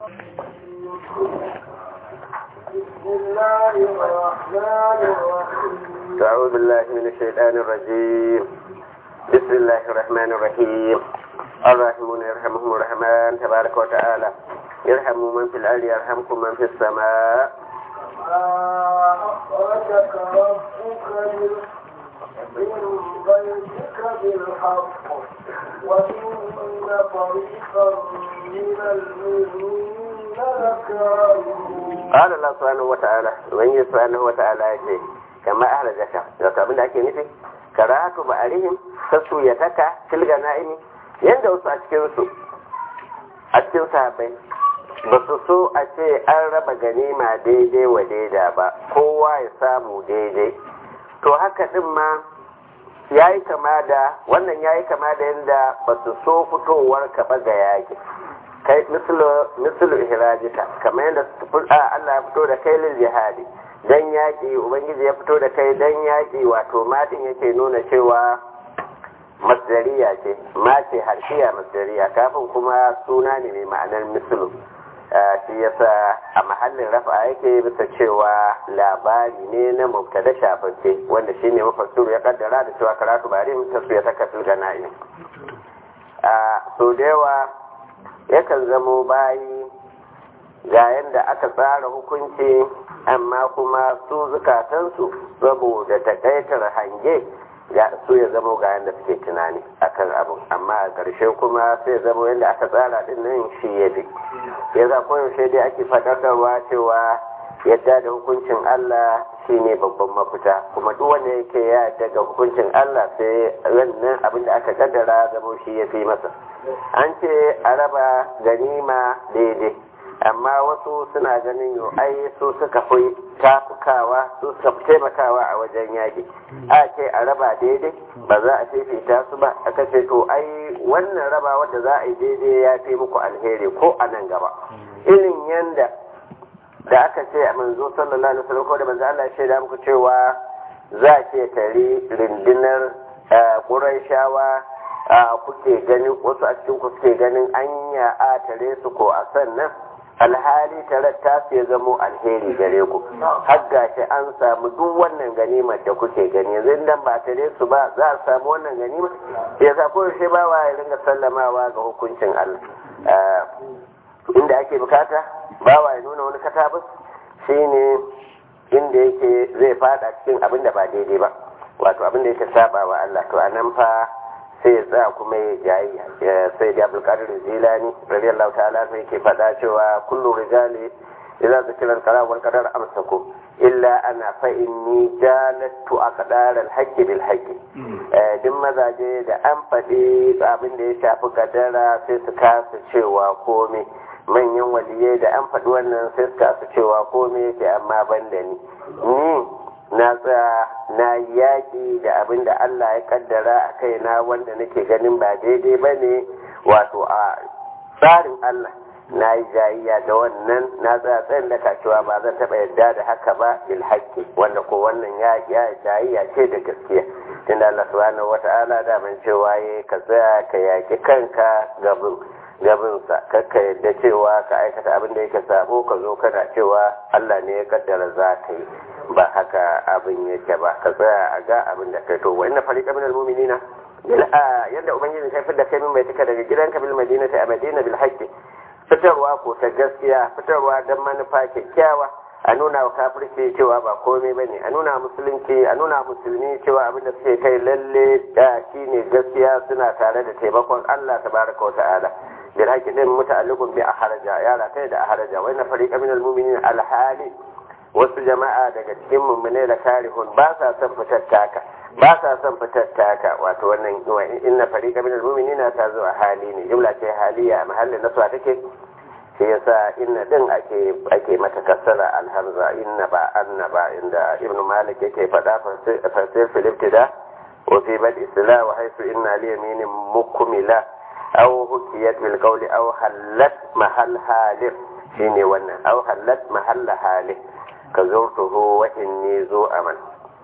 بسم الله الرحمن الرحيم أعوذ بالله من الشيطان الرجيم بسم الله الرحمن الرحيم الراحمون يرحمهم الرحمن تبارك وتعالى يرحم من في الأرض يرحمكم من في السماء ما أخرجك ربك من من بيتك بالحق وإن فريقا من المؤمنين لكارهون قال الله سبحانه وتعالى وإن سبحانه وتعالى يقول كما أهلكك wato abin da ake nufi karatu ba arihim sassu ya taka tilga na'imi yanda wasu a cikin su a cikin sahabbai ba su so a ce an raba ganima daidai wa daida ba kowa ya samu daidai to haka din ma ya yi kama da wannan ya yi kama da yadda ba su so fitowar ka ba ga yaki kai mislu ihrajika kamar yadda Allah ya fito da kai lil jihadi dan yaki ubangiji ya fito da kai dan yaki wato madin yake nuna cewa masdariya ce ma ce harshiya masdariya kafin kuma suna ne mai ma'anar mislu shi yasa a mahallin rafa yake bisa cewa labari ne na mubtada shafance wanda shine mafassuru ya kaddara da cewa karatu bari mutum ya saka filgana'i a so da yawa yakan zamo bayi ga yadda aka tsara hukunci amma kuma su zukatansu saboda takaitar hange ya su ya zamo ga yadda suke tunani akan abu amma a ƙarshe kuma sai zamo yadda aka tsara din nan shi ya bi ya za koyaushe dai ake faɗakarwa cewa yadda da hukuncin Allah shine babban mafita kuma duk wanda yake ya daga hukuncin Allah sai wannan abin da aka kaddara zamo shi ya fi masa an ce a raba ganima daidai amma wasu suna ganin yau ai su suka fi tafukawa su suka fi taimakawa a wajen yaƙi a ce a raba daidai ba za a fifita su ba aka ce to ai wannan raba wadda za a yi daidai ya fi muku alheri ko a nan gaba irin yanda da aka ce a manzo sallallahu alaihi wasallam ko da manzo Allah ya shaida muku cewa za ke tare rindinar Qurayshawa kuke ganin wasu a cikin ku suke ganin anya a tare su ko a sannan alhali tare ta ya zamo alheri gare ku har gashi an samu duk wannan ganimar da kuke gani yanzu dan ba tare su ba za a samu wannan ganimar ya sa ko shi ba wa ya ringa sallamawa ga hukuncin Allah inda ake bukata ba wa ya nuna wani katabus shine inda yake zai fada cikin abin da ba daidai ba wato abin da yake saba wa Allah to anan fa sai ya tsaya kuma ya jayi sai da abdulkadir zilani radiyallahu ta'ala sai yake faɗa cewa kullu rijali idza zikira al-qalam wal qadar amsaku illa ana fa inni jalattu aqdar al-haqqi bil haqqi duk mazaje da an faɗi abin da ya shafi kadara sai su kasa cewa komai manyan waliyai da an faɗi wannan sai su kasa cewa komai yake amma ban da ni ni na tsaya na yaƙi da abin da Allah ya kaddara a kaina wanda nake ganin ba daidai ba ne wato a tsarin Allah na yi jayayya da wannan na tsaya tsayin da kacewa ba zan taɓa yadda da haka ba bil haƙƙi wanda ko wannan ya jayayya ce da gaskiya tunda Allah subhanahu wata'ala da man cewa ya ka tsaya ka yaƙi kanka gabin gabinsa kakka yadda cewa ka aikata abin da yake sabo ka zo kana cewa Allah ne ya kaddara za ka yi ba haka abin yake ba ka tsaya a ga abin da kai to wa inna fariqa minal mu'minina yadda ubangiji kai fitar da kai min bai tuka daga gidanka bil madinati a madina bil haqqi fitarwa ko ta gaskiya fitarwa dan manufa kyakkyawa a nuna wa kafirci cewa ba komai bane a nuna musulunci a nuna musulmi cewa abin da suke kai lalle da shine gaskiya suna tare da taimakon Allah tabaraka wa ta'ala bil haqqi din muta'alliqun bi ahraja yara kai da ahraja wa inna fariqa minal mu'minina al hali wasu jama'a daga cikin mummune da karihun ba sa son fitar taka ba sa son fitar taka wato wannan inna fariqa minal mu'minina ta zo a hali ne jumla ce haliya a mahallin naswa take shi yasa inna din ake ake mata kasara alhamza inna ba anna ba inda ibnu malik yake faɗa fasir fil ibtida wa fi bad isla wa haythu inna li yaminin mukmila aw hukiyat bil qawli aw halat mahal halif shine wannan aw halat mahal halif ka zurtuhu wa inni zu aman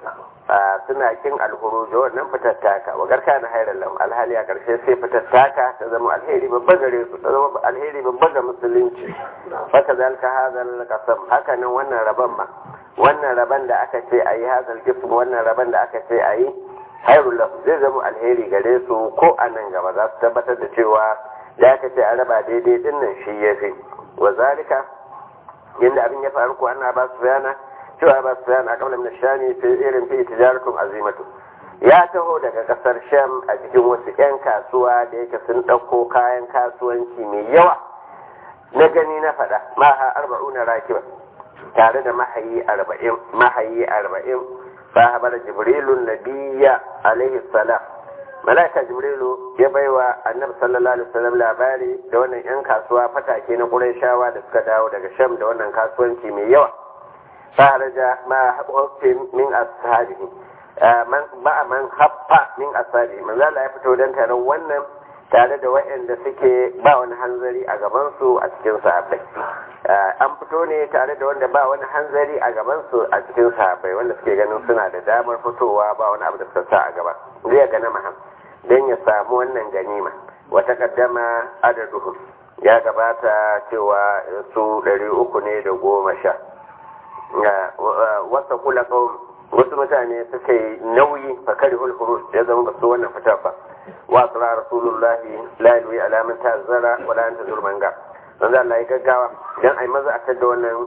suna kin alhuruj wannan fitattaka wa garka na hayar lahu alhali a karshe sai fitattaka ta zama alheri babba gare su ta zama alheri babba ga musulunci haka zalika hadal qasam haka nan wannan rabon ma wannan rabon da aka ce ayi hadal gifin wannan rabon da aka ce ayi hairul lahu zai zama alheri gare su ko a nan gaba za su tabbatar da cewa da aka ce a raba daidai din nan shi yafi wa zalika yanda abin ya faru ko ana ba su yana cewa ba su yana kamar min shami fi irin fi tijaratun azimatu ya taho daga kasar sham a cikin wasu 'yan kasuwa da yake sun ɗauko kayan kasuwanci mai yawa na gani na faɗa maha arba'una rakiba tare da mahayi arba'in mahayi arba'in fa habar jibrilu nabiyya alaihi salam malaika jibrilu ya baiwa annabi sallallahu alaihi wasallam labari da wannan 'yan kasuwa fatake na qurayshawa da suka dawo daga sham da wannan kasuwanci mai yawa خرج ما حف من أصحابه man ba man haffa min asali manzo Allah ya fito dan taron wannan tare da waɗanda suke ba wani hanzari a gaban su a cikin sahabbai an fito ne tare da wanda ba wani hanzari a gaban su a cikin sahabbai wanda suke ganin suna da damar fitowa ba wani abu da suka sa a gaba zai ga maham dan ya samu wannan ganima wata kaddama adaduhum ya gabata cewa su ɗari uku ne da goma sha wasa kula kawai wasu mutane suka yi nauyi fa kari hulhurus ya zama ba su wannan fitar ba wa tsara rasulullahi la yi alamun ta zara wa la ta zurman ga don Allah ya gaggawa dan ai maza a tadda wannan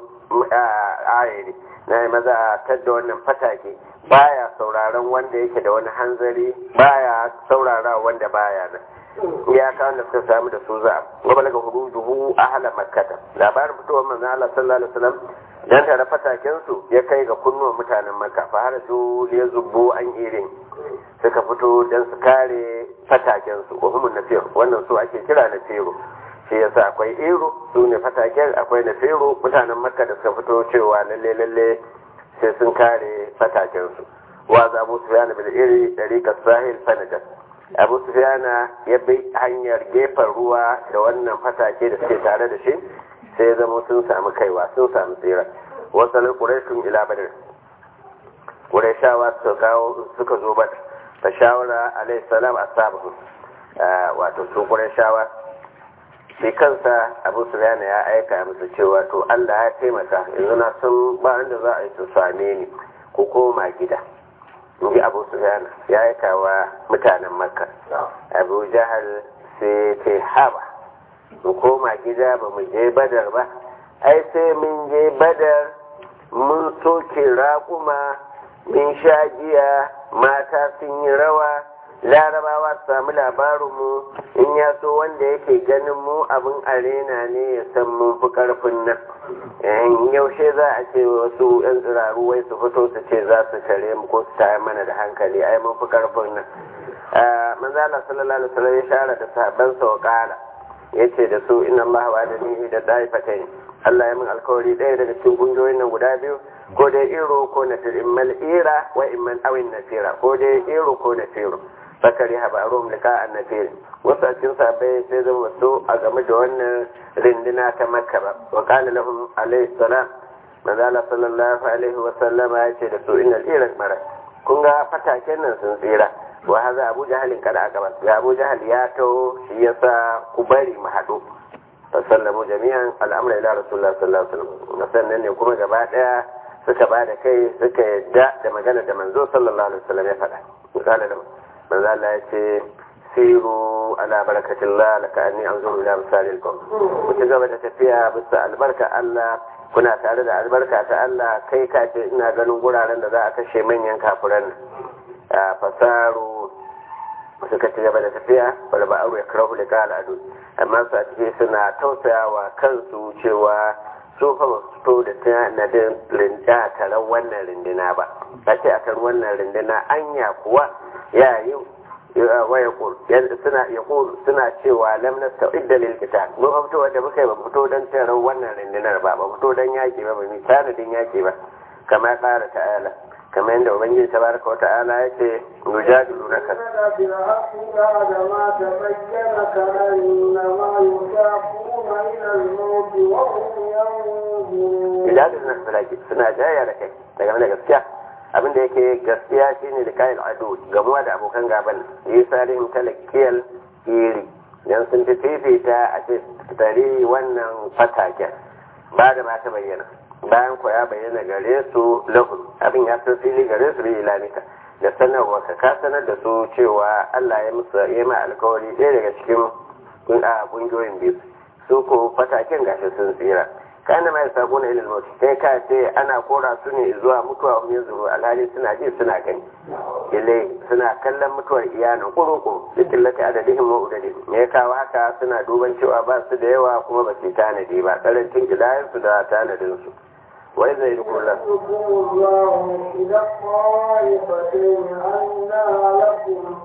ayari na ai maza a tadda wannan fatake baya sauraron wanda yake da wani hanzari baya saurara wanda baya nan ya kawo da suka samu da su za a daga hurujuhu ahla makkata labarin fitowar manzon Allah sallallahu alaihi wasallam dan tare fatakensu ya kai ga kunnuwan mutanen maka fa har su ya zubbo an irin suka fito don su kare fatakensu ko humun nafir wannan su ake kira na fero shi yasa akwai iro su ne fataken akwai na fero mutanen makka da suka fito cewa lalle lalle sai sun kare fatakensu wa za abu sufyan bil iri dariqa sahil fanajas abu sufyan ya bi hanyar gefen ruwa da wannan fatake da suke tare da shi sai ya zama sun samu kaiwa sun samu tsira wasu ƙurashin ila badar ƙurashawa suka kawo suka zo badar ta shawara alayhi salam a sabahu wato su ƙurashawa shi kansa abu sufyana ya aika musu cewa to allah ya taimaka yanzu na sun ba inda za a yi su same ni ko koma gida inji abu sufyana ya aika wa mutanen makka abu jahal sai ce haba mu koma gida ba mu je badar ba ai sai mun je badar mun soke raƙuma mun sha giya mata sun yi rawa larabawa su samu labarinmu in ya so wanda yake ganin mu abin arena ne ya san mun fi ƙarfin nan yaushe za a ce wasu 'yan tsiraru wai su fito su ce za su tare mu ko su tayar mana da hankali ai mun fi ƙarfin nan manzala sallallahu alaihi wasallam ya share da sahabbansa wa kala yace da su inna allaha wa da ni da daifatain Allah ya min alkawari ɗaya daga cikin kungiyoyin nan guda biyu ko dai iro ko na fir immal ira wa imman awin nafira ko dai iro ko na firo bakari haba rum lika an nafir wasu a cikin sahabbai sai zama su a game da wannan rindina ta makka ba wa qala lahum alayhi salam manzala sallallahu alaihi wa sallama ya ce da su innal ira mara kun ga fataken nan sun tsira wa haza abu jahalin kada aka ba ya abu jahal ya taho shi yasa ku bari mu haɗu fasallamu jami'an al'amura ila rasulullah sallallahu alaihi wasallam sannan ne kuma gaba daya suka ba da kai suka yadda da magana da manzo sallallahu alaihi wasallam ya faɗa misali da manzo Allah ya ce siru ala barakatillah laka anni anzuru ila misalil qawm ku ci gaba da tafiya bisa albarka Allah kuna tare da albarka ta Allah kai ka ce ina ganin guraren da za a kashe manyan kafiran fasaru suka ci gaba da tafiya wani ba aure karahu da kala adu amma su a ciki suna tausayawa kansu cewa su fa ba su to da tanadin rinda taron wannan rindina ba a ce a kan wannan rindina anya kuwa ya yi waya yadda suna ya suna cewa lam nasta'idda lil qital mun fa fito wanda muka yi ba fito dan taron wannan rindinar ba ba fito dan yaki ba ba mi tanadin yaki ba kama ƙara ta'ala kamar yadda ubangiji tabaraka wa ta'ala ya ce yujadilu naka yujadilu naka salaki suna jaya da kai daga da gaskiya abin da yake gaskiya shine da kayan ado gamuwa da abokan gaban yi sarin talakiyar iri dan sun fi fifita a ce tare wannan fataken ba da ma ta bayyana bayan ko ya bayyana gare su lahun abin ya san fili gare su bi ilamika da sanarwa ka ka sanar da su cewa Allah ya musu ya ma alkawari ɗaya daga cikin kungiyoyin biyu su ko fataken gashi sun tsira kana mai sako na ilil mauti sai ka ce ana kora su ne zuwa mutuwa wani zuru alhali suna ji suna gani ile suna kallon mutuwar iyalin kurukuru duk lati adadihim wa udadi me ya kawo haka suna duban cewa ba su da yawa kuma ba su tanadi ba karancin kidayen su da tanadin su wai zai duk kullum إذا الطائفتين أنها لكم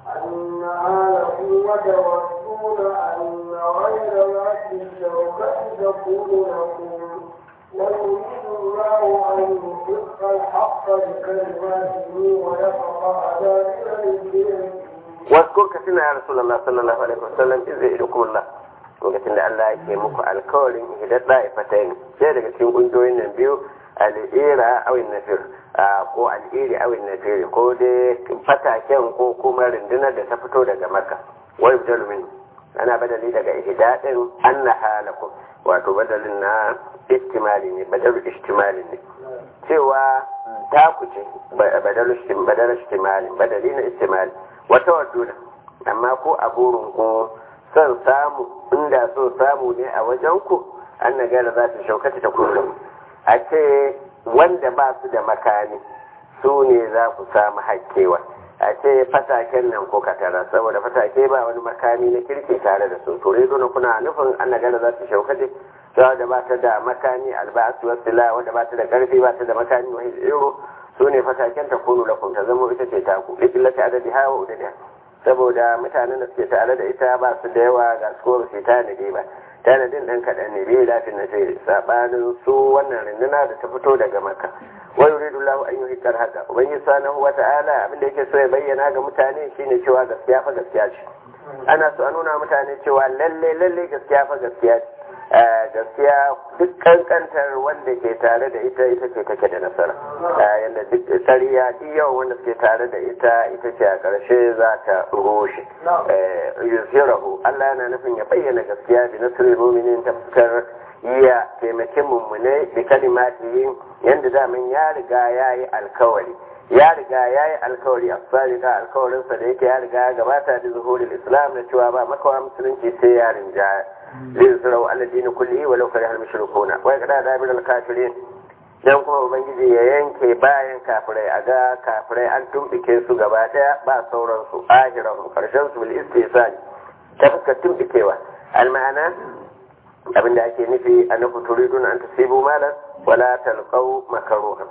أنها لكم وتودون أن غير ذات الشوكة تكون لكم ويريد الله أن يحق الحق بكلماته ويقطع دابر الجبال واذكر كثيرا يا رسول الله صلى الله عليه وسلم إذ يدعوكم الله lokacin da Allah yake muku alkawarin hidar da'ifatai ne sai daga cikin ƙungiyoyin nan biyu al'ira awin nafir ko al'iri awin nafir ko dai fataken ko kuma rundunar da ta fito daga maka wai min ana badali daga ihdadin anna halakum wato badalin na istimali ne badal istimali ne cewa ta ku ce badal istimali badali na istimali wata waduna amma ko a burin ko son samu inda so samu ne a wajen ku an na gara za ta shaukata ta kullum a ce wanda ba su da makami su ne za ku samu hakkewa a ce fataken nan ko katara saboda fatake ba wani makami na kirki tare da su to dole kuna nufin an na gara za ta shaukata ta da ba ta da makami albasu wasila wanda ba ta da karfi ba ta da makami wani iro su ne fataken ta kunu lakum ta zama ita ce taku likillata adadi hawa udadiha saboda mutanen da suke tare da ita ba su da yawa ga su su tanadi ba tanadin ɗan kaɗan ne bai lafi na sai sabanin su wannan rinduna da ta fito daga maka wa yuridu lahu an yuhiqqal haqa ubangiji subhanahu wa ta'ala abin da yake so ya bayyana ga mutane shine cewa gaskiya fa gaskiya ce ana so a nuna mutane cewa lalle lalle gaskiya fa gaskiya ce gaskiya duk kankantar wanda ke tare da ita ita ce take da nasara yadda duk tsariya duk yawan wanda suke tare da ita ita ce a ƙarshe za ta rushe yuzhirahu Allah yana nufin ya bayyana gaskiya bi nasrul mu'minin ta fuskar iya taimakin mummune da kalimatihin yadda daman ya riga ya yi alkawari ya riga ya yi alkawari a sadika alkawarinsa da yake ya riga ya gabata da zuhurin islam da cewa ba makawa musulunci sai ya rinjaya liyusrau ala dini kullihi walau karihal mushrikuna wa kada da bil kafirin dan kuma ubangiji ya yanke bayan kafirai a ga kafirai an tumbike su gaba daya ba sauran su ahirahum karshen su bil istisani ta fuskar tumbikewa almana abinda ake nufi annaku turidun an tasibu malan wala talqau makaruhan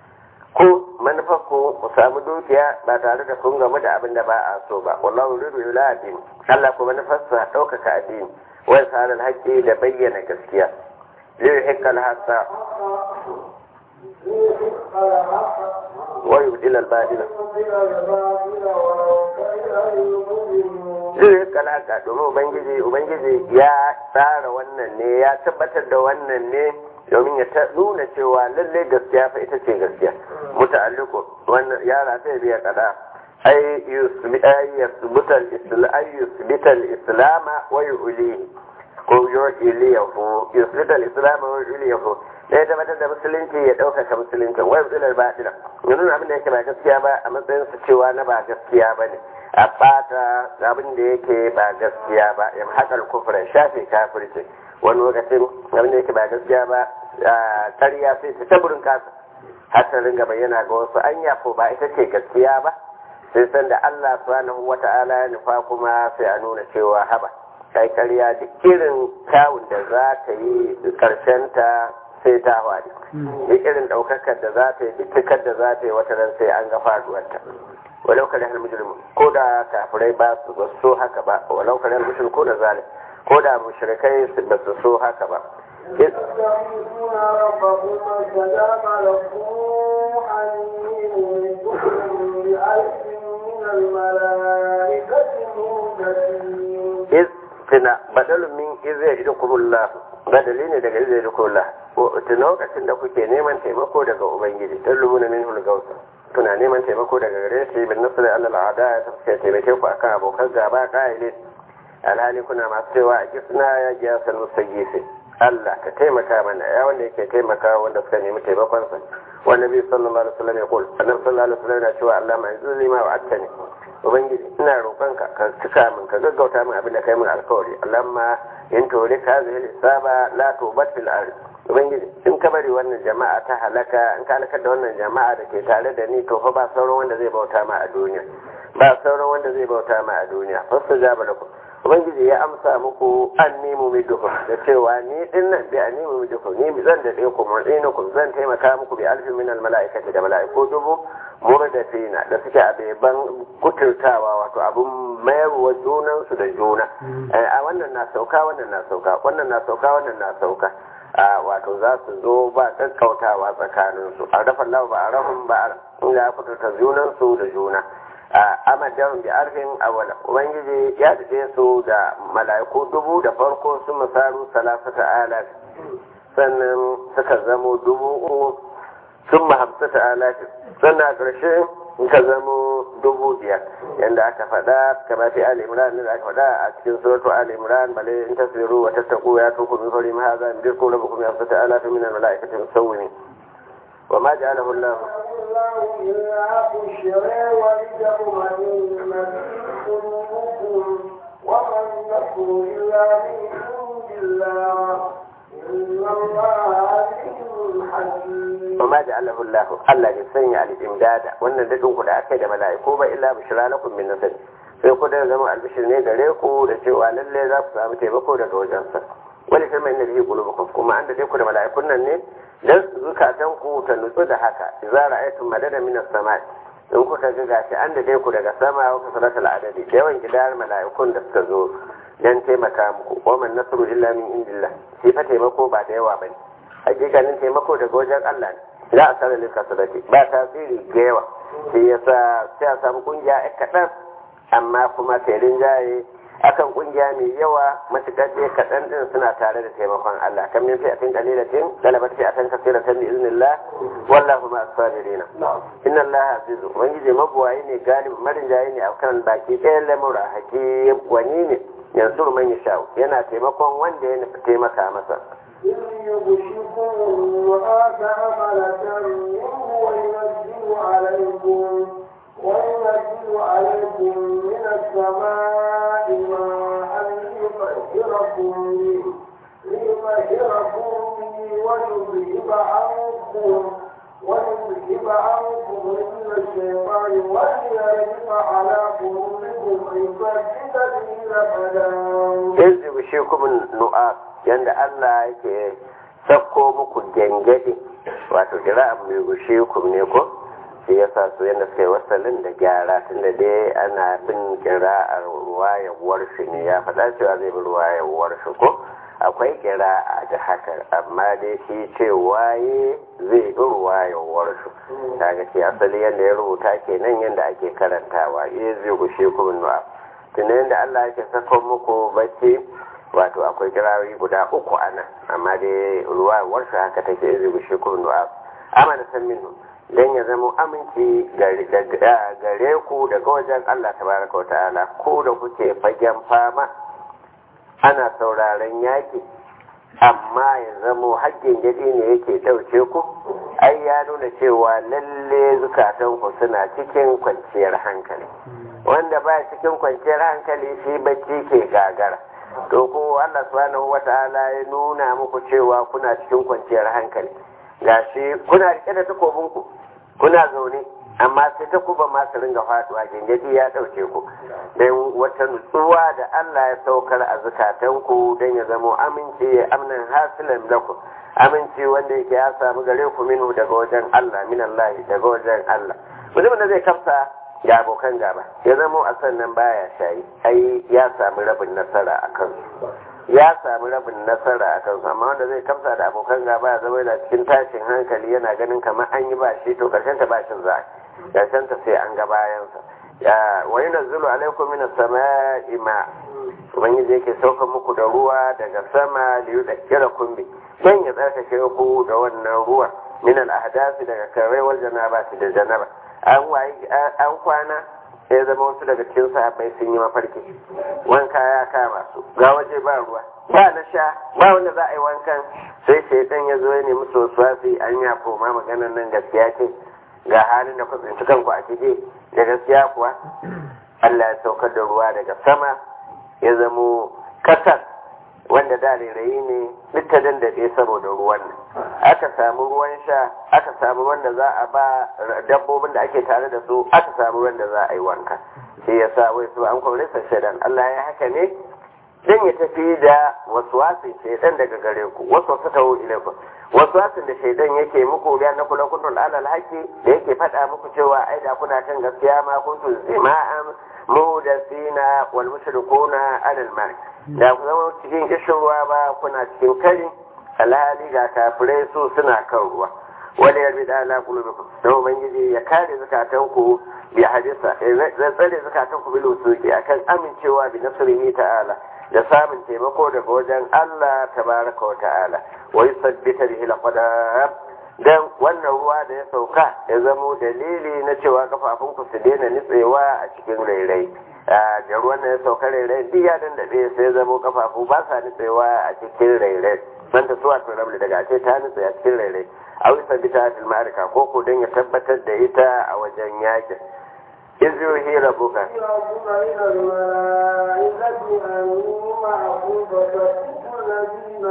ko manufar ku ku samu dukiya ba tare da kun gamu da abin da ba a so ba wallahu yuridu ila addini Allah ko manufarsa ɗaukaka addini wai tsarin haƙƙi da bayyana gaskiya zai hikal hasa wai yudil albadila zai hikal haka domin ubangiji ubangiji ya tsara wannan ne ya tabbatar da wannan ne domin ya nuna cewa lallai gaskiya fa ita ce gaskiya muta'alliqu wannan yara sai biya kada ay yusbita al-islam wa yu'lihi ko yu'liyahu yusbita al-islam wa yu'liyahu dai tabbatar da musulunci ya ɗaukaka musulunci wa yusbita al-batila nuna abin da yake ba gaskiya ba a matsayin su cewa na ba gaskiya ba ne a bata abin da yake ba gaskiya ba ya haƙar kufra shafe kafirci wani lokacin abin da yake ba gaskiya ba ƙarya sai ta taburin kasa har ta ringa bayyana ga wasu anya ko ba ita ce gaskiya ba sai san da Allah subhanahu wata'ala ya nufa kuma sai a nuna cewa haba kai ƙarya duk irin kawun da za ta yi ƙarshen ta sai ta hwari duk irin ɗaukakar da za ta yi duk cikar da za ta yi wata ran sai an ga faduwarta walau kare hal mujrimu ko da kafirai ba su ba so haka ba walau kare hal mushriku da zalim ko da mushrikai ba su so haka ba يستغيثون ربكم فاستجاب لكم أني ممدكم بألف من الملائكة مردفين iz tuna badalun min iz ya idu kumullah badali ne daga izai da kula ta lokacin da kuke neman taimako daga ubangiji ta lumuna min hulgausa kuna neman taimako daga gare shi bin nasu da allah al'ada ya tafiya taimake ku akan abokan gaba ƙa'ilin alhali kuna masu cewa a kisna ya giya sanu sagisi Allah ka taimaka mana ya wanda yake taimaka wanda suka nemi taimakonsa wanda bi sallallahu alaihi wasallam ya kul annabi sallallahu alaihi wasallam yana cewa Allah mai zulli ma wa attani ubangiji ina roƙonka ka cika min ka gaggauta min abin da kai min alkawari Allahumma in tori ka zai hisaba la tubat fil ard ubangiji in ka bari wannan jama'a ta halaka in ka halakar da wannan jama'a da ke tare da ni to fa ba sauran wanda zai bauta ma a duniya ba sauran wanda zai bauta ma a duniya fasta jaba lakum ubangiji ya amsa muku an nemo mai duhu da cewa ni din nan bi an nemo mai duhu ni zan da ku mu'inu zan taimaka muku bi alfin min al mala'ikati da mala'iku dubu murdafina da suke a beban kuturtawa wato abun mayarwa junan su da juna a wannan na sauka wannan na sauka wannan na sauka wannan na sauka a wato za su zo ba kakkautawa tsakanin su a rafa lau ba a rahun ba inda ya kuturta junan su da juna amadahun bi arfin awala ubangiji ya daɗe su da mala'iku dubu da farko sun misalu salasata alaf sannan suka zamo dubu uku sun mahamsata alaf sannan a ƙarshe suka zamo dubu biyar yadda aka faɗa kama fi ali imran da aka faɗa a cikin suratu ali imran bale in tasbiru wa tattaku ya tuku min fari ma hadha min dirku rabbukum ya fata alaf min al malaikati musawwimin وما جعله الله الله إلا بشرى ولتطمئن به قلوبكم وما النصر إلا من عند الله إن الله عزيز حكيم وما جعله الله الله يسني الإمداد وأن ددون كده أكيد ملائكة با إلا بشرى لكم من نصر sai ku da zama albishir ne gare ku da cewa lalle za ku samu taimako daga wajensa wani firma inda zai kulubukum kuma an da ku da mala'ikun nan ne dan zukatan ku ta nutsu da haka idza ra'aytum madada min as-sama' in kuka ga gashi an da ku daga sama wa kasalatul adadi da yawan gidar mala'ikun da suka zo dan taimaka muku wa man nasru illa min indillah shi fa taimako ba da yawa bane hakikanin taimako daga wajen Allah ne za a sanar da kasalati ba tasiri ga yawa sai yasa sai a samu kungiya kaɗan amma kuma sai rinjaye akan kungiya mai yawa matuƙar dai kaɗan ɗin suna tare da taimakon Allah kan min fi'atin qalilatin galabat fi'atan kathiratan bi iznillah wallahu ma as-sabirin inna Allah azizu ubangiji mabuwayi ne galib marinjayi ne akan baki ɗayan lamura hakim wani ne yanzu man yasha yana taimakon wanda ya nufi taimaka masa إذ يغشكم الرعاة أملة منه وينزل عليكم وينزل عليكم من السماء ماء ليطهركم به ليطهركم به ويذهب عنكم ويذهب عنكم رجل الشيطان وليربط على قلوبكم ويثبت به الأقدام إذ يغشكم النؤاس yanda Allah yake sakko muku gengede wato kira abu mai gushe ku ne ko shi yasa su yanda suka yi wasalin da gyara tunda dai ana bin kira a ruwayewar shi ne ya faɗa cewa zai bi ruwayewar shi ko akwai kira a da haka amma dai shi ce waye zai bi ruwayewar shi kaga ce asali yanda ya rubuta kenan yanda ake karantawa eh zai gushe ku nu'a tunda yanda Allah yake sakko muku bacci wato akwai kirawi guda uku a nan amma dai ruwa warsa haka take izu bi shukuru du'a amma da san minhu dan ya zama aminci gare ku daga wajen Allah tabaraka wa ta'ala ko da kuke fagen fama ana sauraron yaki amma ya zamo haƙƙin gadi ne yake ɗauke ku ai ya nuna cewa lalle zukatanku suna cikin kwanciyar hankali wanda ba cikin kwanciyar hankali shi bacci ke gagara to ko Allah subhanahu wata'ala ya nuna muku cewa kuna cikin kwanciyar hankali gashi kuna rike da takobin ku kuna zaune amma sai takuba ma su ringa faduwa gengedi ya dauke ku dan wata nutsuwa da Allah ya saukar a zukatan ku dan ya zamo aminci ya amnan hasilan lakum aminci wanda yake ya samu gare ku minu daga wajen Allah min Allah daga wajen Allah mutumin da zai kafsa ga abokan gaba ya zamo a sannan baya shayi ai ya sami rabin nasara a kansu ya sami rabin nasara a kansu amma wanda zai kamsa da abokan gaba ya zama yana cikin tashin hankali yana ganin kamar an yi ba shi to karshen ta bashin za karshen ta sai an ga bayansa ya wa yunazzilu alaikum min as-sama'i ma ubangiji yake sauka muku da ruwa daga sama da yi kira kumbi don ya tsarkake ku da wannan ruwa min al-ahdasi daga karewar janaba da janaba an an kwana ya zama wasu daga cikin sahabbai sun yi mafarki wanka ya kama su ga waje ba ruwa ba na sha ba wanda za a yi wankan sai shaidan ya zo ya nemi sosai an ya koma maganar nan gaskiya ce ga halin da ku tsinci kanku a ciki da gaskiya kuwa Allah ya saukar da ruwa daga sama ya zamo kasar wanda da rairayi ne duk ta dandade saboda ruwan nan aka samu ruwan sha aka samu ruwan da za a ba dabbobin da ake tare da su aka samu ruwan da za a yi wanka shi ya sa wai su an kwaure sa shaidan Allah ya haka ne dan ya tafi da waswasin shaidan daga gare ku wasu wasu tawo ilaikum waswasin da shaidan yake muku biya na kula kuntul alal haqi da yake faɗa muku cewa ai da kuna kan gaskiya ma kuntul zima'an mudasina wal mushrikuna alal mar da ku zama cikin kishin ruwa ba kuna cikin kari alhali ga kafirai su suna kan ruwa wani yarbi da ala kulubikum don ubangiji ya kare zakatanku bi hadisa ya tsare zakatanku bil usuki akan amincewa bi nasrihi ta'ala da samun taimako daga wajen Allah tabaraka wa ta'ala wa yusabbita bihi al dan wannan ruwa da ya sauka ya zamo dalili na cewa kafafunku su daina nitsewa a cikin rairai da ruwan da ya sauka rairai duk ya dandaɗe sai ya zamo kafafu ba sa nitsewa a cikin rairai man ta suwa to rabli daga ce ta nitse a cikin rairai a wisa bita fil ma'arika ko ko dan ya tabbatar da ita a wajen yakin iz yuhi rabbuka الذين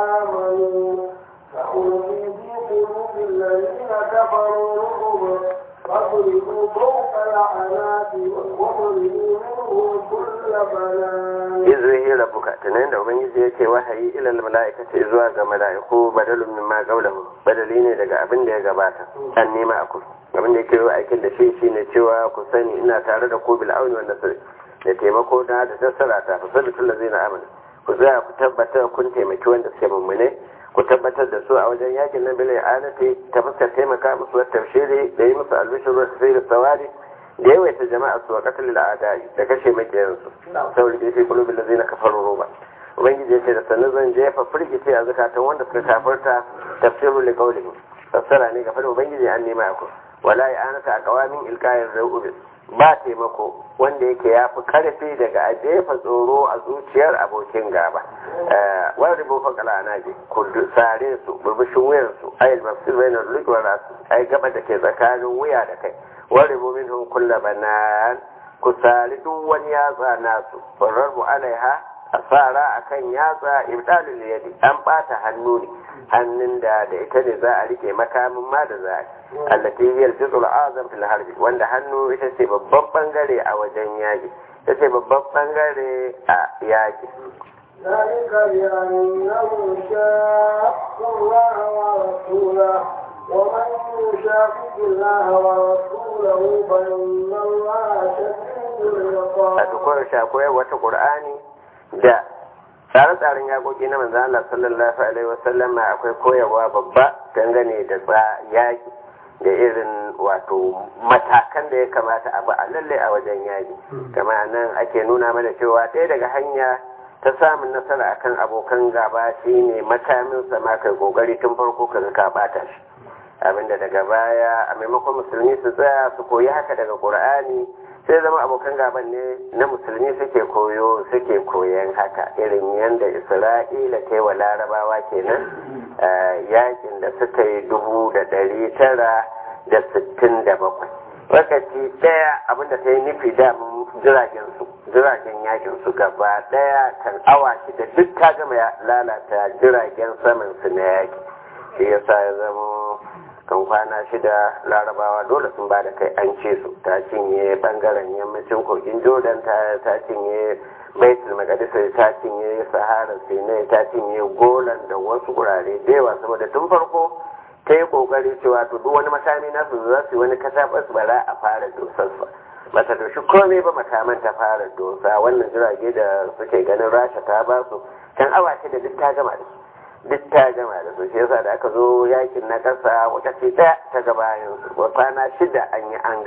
آمنوا فأولئك قلوب الذين كفروا رعب فاضربوا فوق الأعناق واضربوا منهم كل بنان izrihi rabbuka tunan da ubangiji yake wahayi ilal mala'ikati zuwa ga mala'iku badalun mimma qawluhu badali ne daga abin da ya gabata an nema aku abin da yake aikin da shi shine cewa ku sani ina tare da ku bil auni wan nasr da taimako da da tassara ta fasalul ladzina amanu ku tsaya ku tabbatar kun taimaki wanda suke mummune ku tabbatar da su a wajen yakin nan bilai alati ta fuskar taimaka musu wata tafshiri da yi musu albishir wasu sai da sawari da yawaita jama'a su wa katil al'adai da kashe makiyansu saboda da fi kulubin da zai na kafar roba ubangiji ya ce da sannu zan jefa firgice a zukatan wanda suka kafarta tafsirul liqaulihi fassara ne ga fadin ubangiji an nema ku wala ya anata a kawamin ilkayin ra'ubin ba taimako wanda yake ya fi karfi daga a jefa tsoro a zuciyar abokin gaba wani ribon fakala na je ku sare su burbushin wuyan su ayil mafsir bai na rikuwar rasu ai gaba da ke tsakanin wuya da kai wani ribon min hun kulla banan ku sari duk wani yatsa nasu farar mu alaiha a tsara a kan yatsa ibdalul yadi an bata hannu ne hannun da da ita ne za a rike makamin ma da za a allati hiyar juzul azam fil harbi wanda hannu ita ce babban bangare a wajen yaki ita ce babban bangare a yaki ذلك بأنهم شاقوا الله ورسوله ومن يشاقق الله ورسوله فإن الله شديد العقاب. a dukkan shakoyar wata qur'ani da tsare-tsaren yakoki na manzan Allah sallallahu alaihi wasallam akwai koyarwa babba dangane da yaki da irin wato matakan da ya kamata a ba a lalle a wajen yaki kama nan ake nuna mana cewa ɗaya daga hanya ta samun nasara akan abokan gaba shine makamin sama kai kokari tun farko ka ka bata shi abinda daga baya a maimakon musulmi su tsaya su koyi haka daga qur'ani sai zama abokan gaban ne na musulmi suke koyo suke koyan haka irin yadda isra'ila ta yi wa larabawa kenan yakin da suka yi dubu da dari tara da sittin da bakwai lokaci ɗaya abinda ta yi nufi da jiragen su jiragen yakin su gaba ɗaya kan awa shida duk ta gama lalata jiragen saman su na yaki shi yasa ya zama kan kwana shida larabawa dole sun ba da kai an ce su ta cinye bangaren yammacin kogin jordan ta cinye baitul maqdis ta cinye sahara sinai ta cinye golan da wasu gurare da yawa saboda tun farko ta yi kokari cewa to duk wani makami nasu za su yi wani kasabas ba za a fara dosarsa bata doshi komai ba makaman ta fara dosa wannan jirage da suke ganin rasha ta ba su kan awa da duk ta gama da su duk ta gama da su shi yasa da aka zo yakin na kasa wakaci ɗaya ta gabayin su kwana shida an yi an gama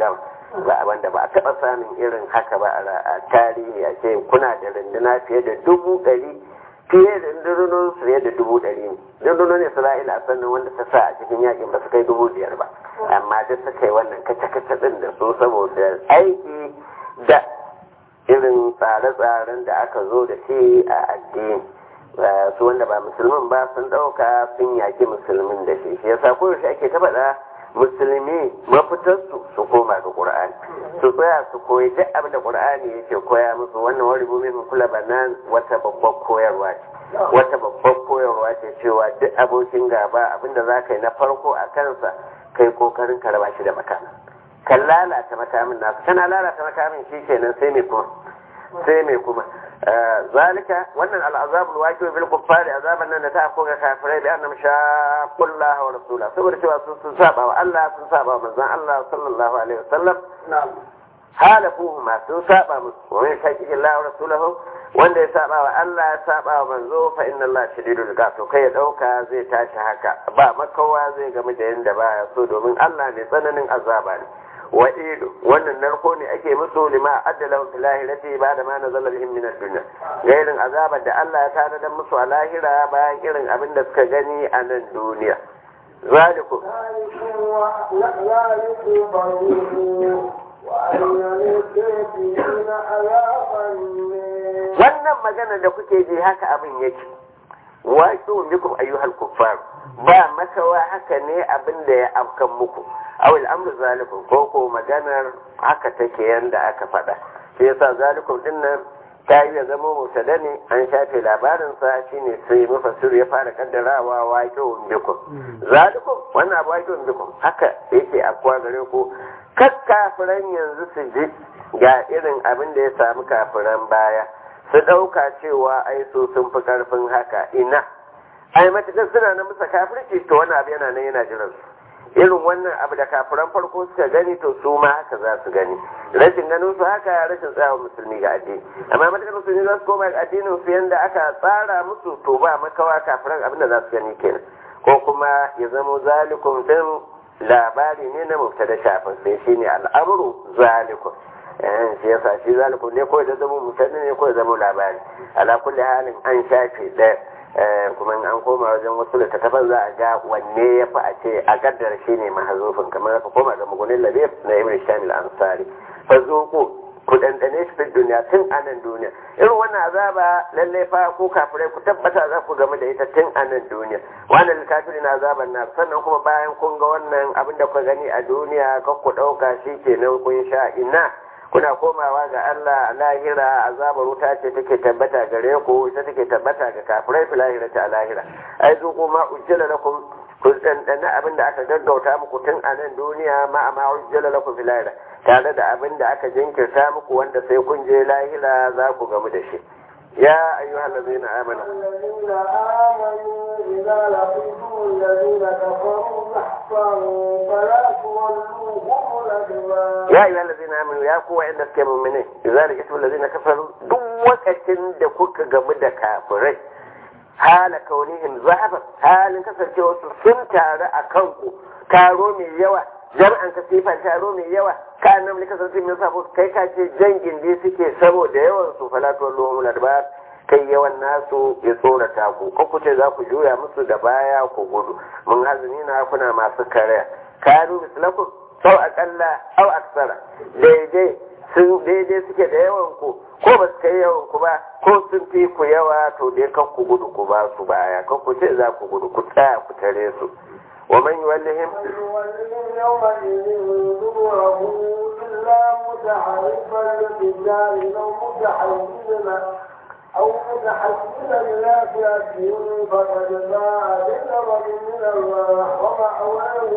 ba wanda ba a taɓa samun irin haka ba a tarihi a ce kuna da runduna fiye da dubu ɗari fiye da rundunonin su fiye da dubu ɗari ne rundunonin isra'ila a sannan wanda ta sa a cikin yakin ba su kai dubu biyar ba amma duk suka yi wannan kace-kace ɗin da su saboda aiki da irin tsare-tsaren da aka zo da shi a addini su wanda ba musulmin ba sun ɗauka sun yaƙi musulmin da shi shi yasa koyaushe ake ta faɗa musulmi mafitarsu su koma ga ƙur'ani su tsaya su koyi duk abin da ƙur'ani yake koya musu wannan wani rubumi min kula banan wata babbar koyarwa ce wata babbar koyarwa ce cewa duk abokin gaba abin da za ka yi na farko a kansa kai kokarin ka raba shi da makamin kan lalata makamin nasu kana lalata makamin shi kenan sai mai kuma sai mai kuma zalika wannan al'azabul waqi bil kuffari azaban nan da ta afko ga kafirai da annam shaqullaha wa rasula saboda cewa sun sun saba wa Allah sun saba wa manzon Allah sallallahu alaihi wasallam halafuhu ma sun saba musu wa man shaqillaha wa rasulahu wanda ya saba wa Allah ya saba wa manzo fa inna Allah shadidul iqab to kai ya dauka zai tashi haka ba makawa zai gamu da yanda baya so domin Allah ne tsananin azaba ne wa idu wannan narko ne ake musu lima addala fil lahirati ba da ma nazala bihim min ad-dunya gairin azabar da Allah ya tanadar musu a lahira bayan irin abin da suka gani a nan duniya zalikum wannan magana da kuke ji haka abin yake waƙi bikum ayyuhal kuffar ba makawa haka ne abin da ya afkan muku awil amru zalikum ko ko maganar haka take yanda aka faɗa shi yasa zalikum din nan ta yi ya zama mutada ne an shafe labarin sa shine sai mufassir ya fara kaddarawa waƙi bikum zalikum wannan abu waƙi bikum haka yake akwa gare ku kakkafiran yanzu su ji ga irin abin da ya samu kafiran baya su ɗauka cewa ai so sun fi ƙarfin haka ina ai matuƙar suna na musa kafirci to wani abu yana nan yana jiran su irin wannan abu da kafiran farko suka gani to su ma haka za su gani rashin ganin su haka rashin tsayawa musulmi ga addini amma matuƙar musulmi za su koma ga addinin su yanda aka tsara musu to ba makawa kafiran abin da za su gani kenan ko kuma ya zamo zalikum din labari ne na mubtada shafin sai shine al'amru zalikum shi yasa shi zalikum ne ko da zama mutane ne ko da zama labari ala kulli halin an shafe ɗaya kuma an koma wajen wasu littattafan za a ga wanne ya fi a ce a gaddar shi ne mahazufin kamar aka koma ga mugunin labib na ibn shamil ansari fa zuku ku dandane shi fi duniya tun a nan duniya irin wannan azaba lallai fa ko kafirai ku tabbata za ku game da ita tun a nan duniya wannan kafiri na azaban na sannan kuma bayan kun ga wannan abin da kuka gani a duniya kan ku ɗauka shi kenan kun sha ina kuna komawa ga Allah a lahira azabar wuta ce take tabbata gare ku ita take tabbata ga kafirai fi lahira ta lahira ai zo kuma ujjala lakum ku dandana abin da aka gaggauta muku tun a nan duniya ma amma ujjala lakum fi lahira tare da abin da aka jinkirta muku wanda sai kun je lahira za ku gamu da shi يا أيها الذين آمنوا الذين آمنوا إذا لقيتم الذين كفروا زحفا فلا تولوهم الأدبار يا أيها الذين آمنوا يا قوة عندك كمؤمنين إذا لقيتم الذين كفروا دوك دكوك جمد كافرين hala kaunihim zahaban halin kasancewa su sun taru a kanku taro mai yawa jama'an ka sifan taro mai yawa ka nan ne kasance min sabo kai ka ce jangin dai suke saboda yawan su falatuwar lohun ladbar kai yawan nasu ya tsorata ku ko ku ce za ku juya musu da baya ku gudu mun hazini na kuna masu kare kanu mislakum sau akalla au aksara daidai sun daidai suke da yawan ku ko ba su kai yawan ku ba ko sun fi ku yawa to dai kan ku gudu ku ba su baya kan ku ce za ku gudu ku tsaya ku tare su wa man yuwallihim يولهم يومئذ دبره إلا متحرفا للرجال أو متحيزا أو متحيزا إلى فئة فقد باع بغضب من الله ومأواه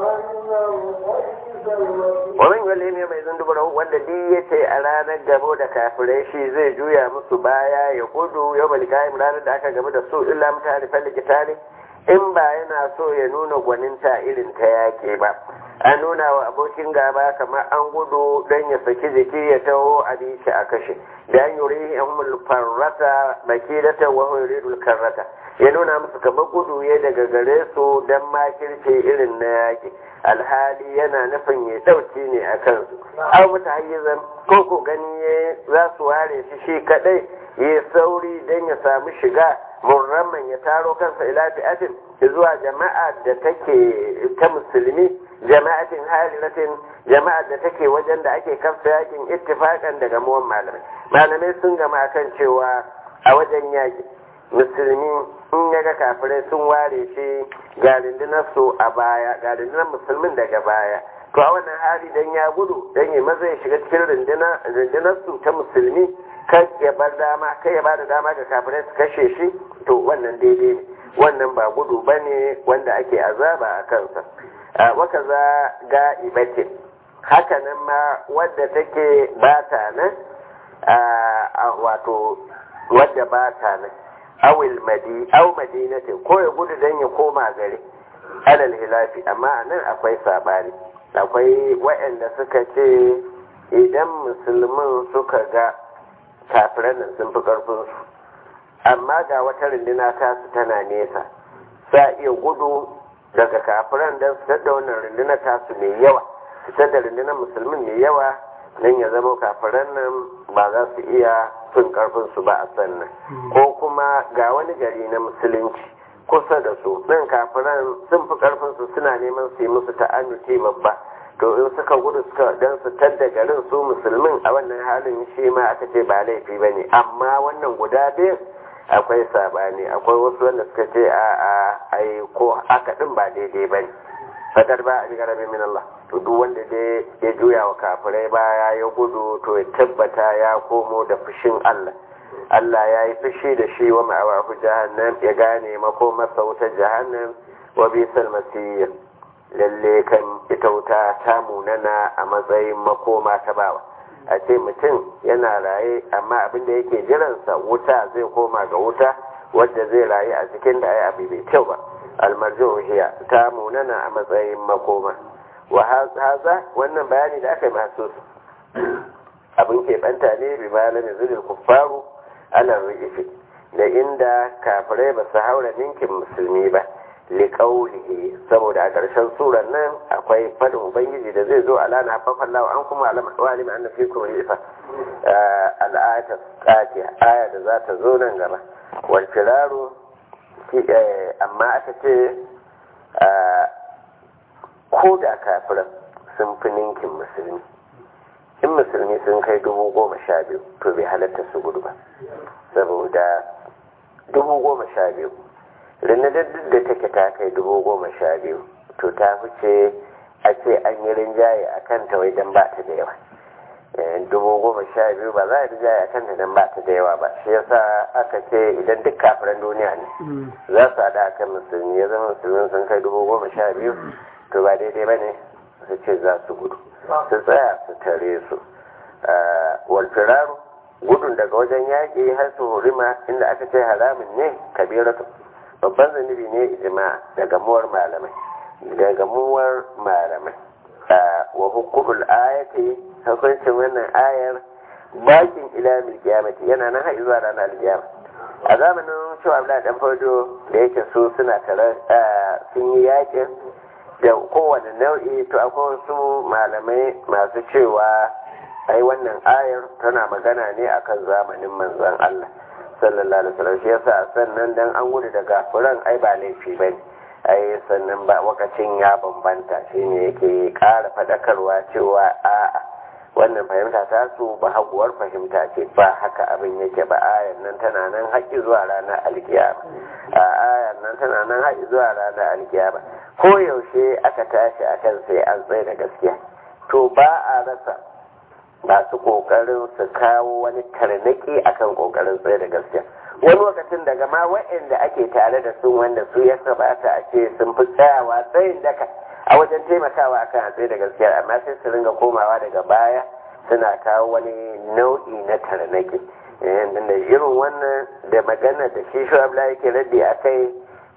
جهنم وبئس المصير wa man yuwallihim yawma idhin duburahu wanda duk yace a ranar gabo da kafirai shi zai juya musu baya ya gudu yawmal qiyam ranar da aka gaba da su illa mutarifan likitali in ba yana so ya nuna gwaninta irin ta yake ba an nuna wa abokin gaba kamar an gudu don ya saki jiki ya taho a shi a kashe da an yuri yan farrata makidata wa yuridul karrata ya nuna musu kamar gudu ya daga gare su don makirce irin na yaki alhali yana nufin ya dauki ne a kansu au muta hayyizan ko ko gani ya za su ware shi shi kadai ya sauri don ya samu shiga murramman ya taro kansa ila fi'atin zuwa jama'a da take ta musulmi jama'atin halilatin jama'ar da take wajen da ake kafsa yakin ittifakan daga muwan malamai malamai sun gama akan cewa a wajen yaki musulmi in ya ga kafirai sun ware shi ga rundunar su a baya ga rundunar musulmin daga baya to a wannan hali dan ya gudu dan ya maza ya shiga cikin rundunar su ta musulmi kai ya bar dama kai ya bada dama ga kafirai su kashe shi to wannan daidai ne wannan ba gudu bane wanda ake azaba a kansa waka za ga ibatin haka nan ma wadda take ba ta nan wato wadda ba ta nan awil madi aw madinatin ko ya gudu dan ya koma gari alal hilafi amma nan akwai sabani akwai waɗanda suka ce idan musulmin suka ga kafiran nan sun fi ƙarfinsu amma ga wata runduna ta su tana nesa sa iya gudu daga kafiran don su da wannan rundunar tasu mai yawa fitar da rundunar musulmin mai yawa don ya zama kafiran nan ba za su iya fin karfin su ba a sannan ko kuma ga wani gari na musulunci kusa da su ɗin kafiran sun fi karfin su suna neman su yi musu ta'annuti babba to in suka gudu suka dan su tadda garin su musulmin a wannan halin shi ma aka ce ba laifi ba ne amma wannan guda biyu akwai sabani akwai wasu wanda suka ce a a ai ko haka din ba daidai ba ne fadar ba a bi garabe min Allah to duk wanda dai ya juya wa kafirai baya ya gudu to ya tabbata ya komo da fushin Allah Allah ya yi fushi da shi wa ma'awahu jahannam ya gane mako masa wuta jahannam wa bisal masir lalle kan ita wuta ta munana a matsayin makoma ta bawa a ce mutum yana raye amma abin da yake jiransa wuta zai koma ga wuta wadda zai rayu a cikin da ai abu bai kyau ba almarjo hiya ta munana a matsayin makoma wa haza wannan bayani da aka yi masu abin keɓanta ne bi malam zuril kuffaru ala rifi da inda kafirai ba su haura ninkin musulmi ba liƙaulihi saboda a ƙarshen suran nan akwai fadin ubangiji da zai zo ala na hafafan lawa an kuma alima an fi kuma rifa al'ayata ƙatiya aya da za ta zo nan gaba wal firaru amma aka ce ko da kafiran sun fi ninkin musulmi in musulmi sun kai dubu goma sha biyu to bai halatta su gudu ba saboda dubu goma sha biyu rinadar duk da take ta kai dubu goma sha biyu to ta fice a ce an yi rinjaye a kanta wai don ba ta da yawa dubu goma sha biyu ba za a rinjaye a kanta don ba ta da yawa ba shi yasa aka ce idan duk kafiran duniya ne za su haɗa akan musulmi ya zama musulmin sun kai dubu goma sha biyu to ba daidai ba ne su ce za su gudu su tsaya su tare su walfiraru gudun daga wajen yaƙi har su hurima inda aka ce haramin ne kabiratu babban zunubi ne ijma da gamuwar malamai da gamuwar malamai wa hukumul ayati hukuncin wannan ayar bakin ila mil kiyamati yana nan har zuwa ranar alkiyama a zamanin cewa Abdullahi dan Fodo da yake su suna tare sun yi yakin da kowane nau'i to akwai wasu malamai masu cewa ai wannan ayar tana magana ne akan zamanin manzon Allah sallallahu alaihi wasallam shi yasa sannan dan an gudu daga furan ai ba laifi bane ai sannan ba wakacin ya bambanta shine yake ƙara fadakarwa cewa a'a wannan fahimta ta su ba haguwar fahimta ce ba haka abin yake ba ayan nan tana nan haƙi zuwa ranar alkiyama a ayan nan tana nan haƙi zuwa ranar alkiyama ko yaushe aka tashi akan sai an tsaye da gaskiya to ba a rasa masu kokarin su kawo wani tarnaki akan kokarin tsaye da gaskiya wani lokacin daga ma wa'anda ake tare da su wanda su ya sabata a ce sun fi tsayawa tsayin daka a wajen taimakawa akan a tsaye da gaskiya amma sai su ringa komawa daga baya suna kawo wani nau'i na tarnaki da irin wannan da magana da shi shuabla yake raddi a kai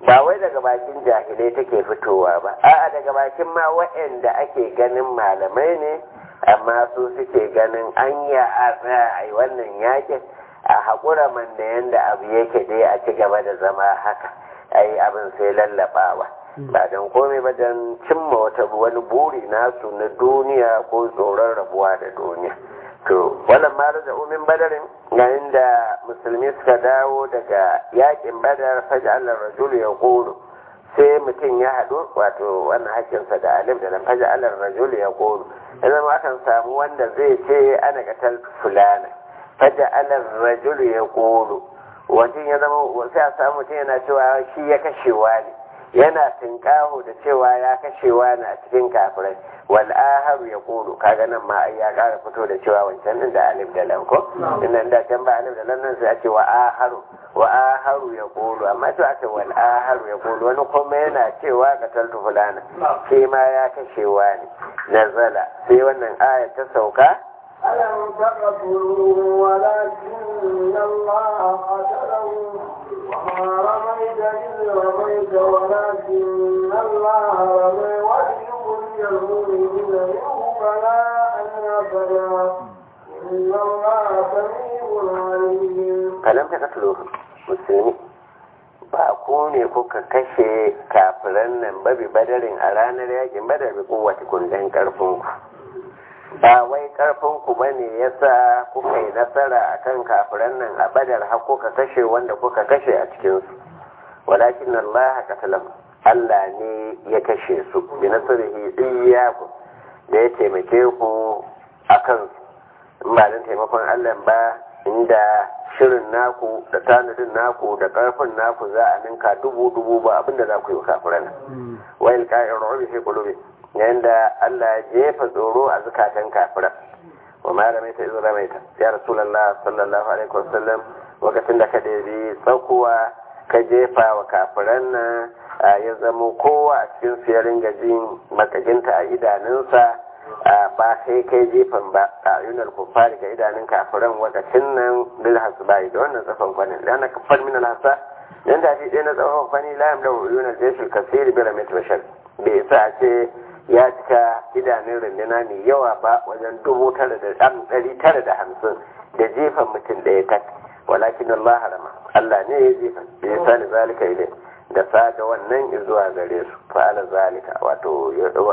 ba wai daga bakin jahilai take fitowa ba a'a daga bakin ma waɗanda ake ganin malamai ne amma su suke ganin anya a tsaya a yi wannan yakin a haƙura man da yanda abu yake dai a ci gaba da zama haka ai abin sai lallaɓawa ba don komai ba don cimma wata wani buri nasu na duniya ko tsoron rabuwa da duniya to wannan ma da umin badarin yayin da musulmi suka dawo daga yakin badar faja Allah rajulu ya kulu sai mutum ya haɗu wato wannan hakinsa da alif da nan faja Allah rajulu ya kulu ya zama akan samu wanda zai ce ana katal fulana faja Allah rajulu ya kulu wajen ya zama sai a samu mutum yana cewa shi ya kashewa ne yana tinkaho da cewa ya kashewa ne a cikin kafirai wal aharu ya kulu kaga nan ma ai ya kara fito da cewa wancan din da alif da lam ko inda da can ba alif da lam nan sai a ce wa aharu wa aharu ya kulu amma to aka wal aharu ya kulu wani kuma yana cewa qataltu fulana shi ma ya kashewa ne nazala sai wannan aya ta sauka ألم تقتلوا ولكن الله قتله وما رميت إذ رميت ولكن الله رمي وليبلي المؤمنين منه بلاء حسنا إن الله سميع عليم alam ta katulu musulmi ba ku ne kuka kashe kafiran nan babi badarin a ranar yakin badar bi kowace kundin karfin ku ba wai karfin ku bane yasa kuka yi nasara akan kafiran nan a badar har kuka kashe wanda kuka kashe a cikin su walakin Allah qatalam Allah ne ya kashe su bi nasrihi iyyakum da ya taimake ku akan su in ba don taimakon Allah ba inda shirin naku da tanadin naku da karfin naku za a ninka dubu dubu ba abinda za ku yi kafiran wayil ka'ir rubi fi qulubi yayin da Allah ya jefa tsoro a zukatan kafiran wa ma ramaita iz ramaita ya rasulullah sallallahu alaihi wasallam lokacin da ka debi tsakuwa ka jefa wa kafiran nan ya zamo kowa a cikin su ya ringa jin makaginta a idanunsa ba sai kai jefan ba a yunar kufari ga idanun kafiran wakacin nan bil hasbai da wannan tsafan kwanin da na kafar min alhasa dan da shi ɗaya na tsafan kwani la yamla yunar jeshul kasiri bil mit bashar bai sa ce ya cika idanun runduna mai yawa ba wajen dubu tara da ɗan ɗari tara da hamsin da jefan mutum ɗaya tak walakin Allah harama Allah ne ya jefa ya sa da zalika ilai da sa da wannan zuwa gare su fa'ala zalika wato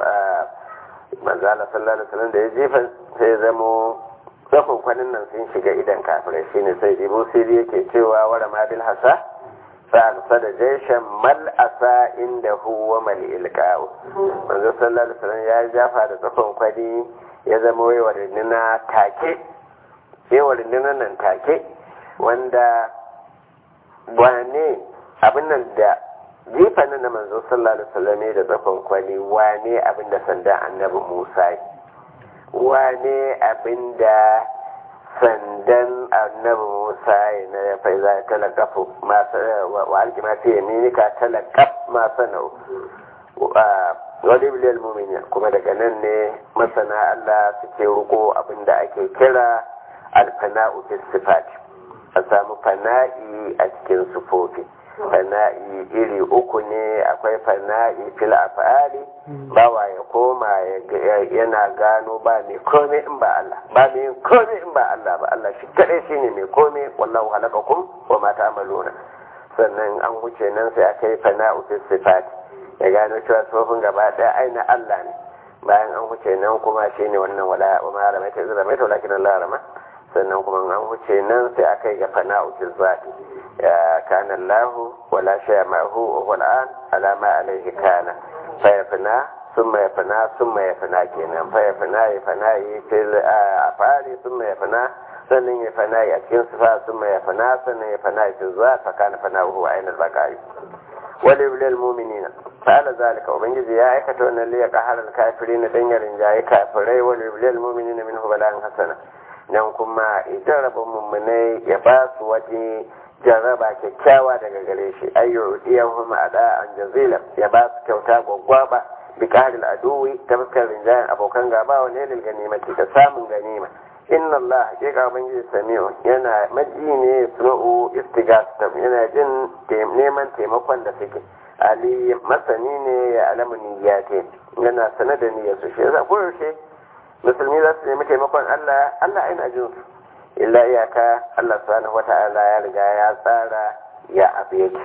manzala sallallahu alaihi wasallam da ya jefa sai zamo tsakon kwanin nan sun shiga idan kafirai shine sai ibu siri yake cewa wara ma bil hasa fa da jaishan mal asa inda huwa mal ilqa'u manzo sallallahu alaihi wasallam ya jafa da tsakon kwani ya zama wai warinina take sai warinina nan take wanda wane abin nan da jifa na manzo sallallahu alaihi wasallam da tsakon kwani wane abin da sandan annabi Musa wane abin da sandan annabi Musa na ya fa za ta lakafu wa alkima fi yaminika talakaf ma sanau wani biliyar mumini kuma daga nan ne masana Allah suke ruko abin da ake kira alfana'u fi sifati a samu fana'i a cikin sufofi fana'i iri uku ne akwai fana'i fil af'ali bawa ya koma yana gano ba mai komai in ba Allah ba mai komai in ba Allah ba Allah shi kadai shine mai komai wallahu halakakum wa ma ta'maluna sannan an wuce nan sai aka yi fana'u fil sifat ya gano cewa tsofin gaba daya aina Allah ne bayan an wuce nan kuma shine wannan wala wa ma ramaita izra mai walakin Allah rama sannan kuma an wuce nan sai aka yi ga fana'u fil zati كان الله ولا شيء معه وهو الآن على ما عليه كان فيفنى ثم يفنى ثم يفنى كينا فيفنى يفنى في الأفعال ثم يفنى sannan ya fana a cikin sifa sun mai fana sannan ya fana fi zuwa fakana fana huwa ainihin bakari wale bilal muminina fa'ala zalika ubangiji ya aikata wannan liya kaharar kafiri na dan yarin jayi kafirai wale bilal muminina min hubalan hasana nan kuma idan rabin mummunai ya ba su waje jarraba kyakkyawa daga gare shi ayyu iyahum ada an jazila ya ba su kyauta gwaggwaba bi qahril aduwi ta fuskar rinjayen abokan gaba wa ne lil ganimati ta samun ganima inna Allah hakika ubangiji sami'u yana maji ne suna'u istigastam yana jin neman taimakon da suke ali masani ne ya alamu niyyate yana sanar da niyyar su shi yasa koyaushe musulmi za su nemi taimakon Allah Allah aina jin su illa iyaka Allah subhanahu wata'ala ya riga ya tsara ya abu yake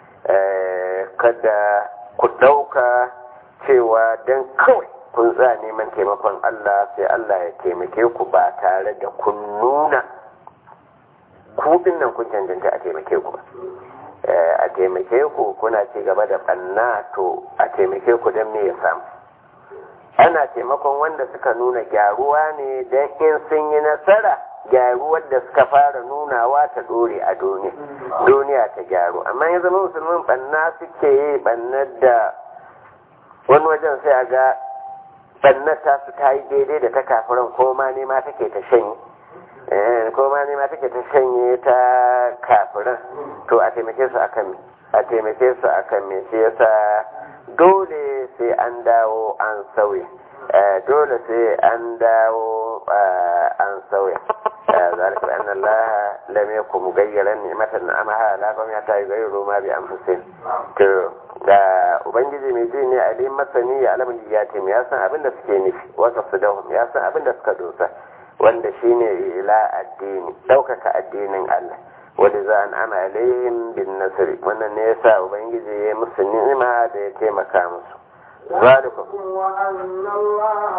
kada ku dauka cewa dan kawai kun za neman taimakon Allah sai Allah ya taimake ku ba tare da kun nuna kudin nan kun cancanta a taimake ku ba a taimake ku kuna ci gaba da banna to a taimake ku don me ya samu ana taimakon wanda suka nuna gyaruwa ne don in sun yi nasara gyaruwar da suka fara nunawa ta dore a duniya duniya ta gyaru amma ya zama musulmin banna suke yi bannar da wani wajen sai a ga bannar ta su ta yi daidai da ta kafiran ko ma nema take ta shanye ko ma nema take ta shanye ta kafiran to a taimake su akan me a taimake su akan me shi yasa dole sai an dawo an sauya dole sai an dawo an sauya ذلك بأن الله لم يكن مغيرا نعمة نعمها على قوم حتى يغيروا ما بأنفسهم da ubangiji mai ji ne alim masani ya alamun ya ce ya san abin da suke nufi wata su da ya san abin da suka dosa wanda shine ila addini ɗaukaka addinin Allah wanda za an ama alaihim bin nasiri wannan ne yasa ubangiji ya musu ni'ima da ya taimaka musu zalikum وأن الله